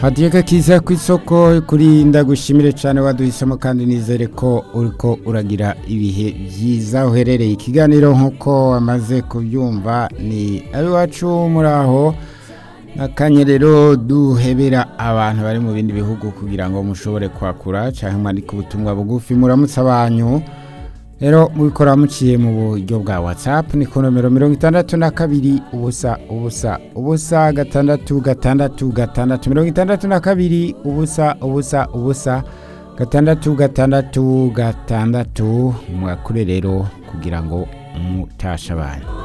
hadiyeka kiza ku isoko kuri ndagushimire cyane waduhisemo kandi nizere ko uriko uragira ibihe byiza uherereye ikiganiro nk'uko wamaze kubyumva ni abiwacu muri aho nakanye rero duhebera abantu bari mu bindi bihugu kugira ngo mushobore kwakura cyangwa mwandike ubutumwa bugufi muramutse abanyu rero mubikora muciye mu buryo bwa whatsapp ni ku nomero mirongo itandatu na kabiri ubusa ubusa ubusa gatandatu gatandatu gatandatu mirongo itandatu na kabiri ubusa ubusa ubusa gatandatu gatandatu gatandatu mwakure rero kugira ngo mutashe abantu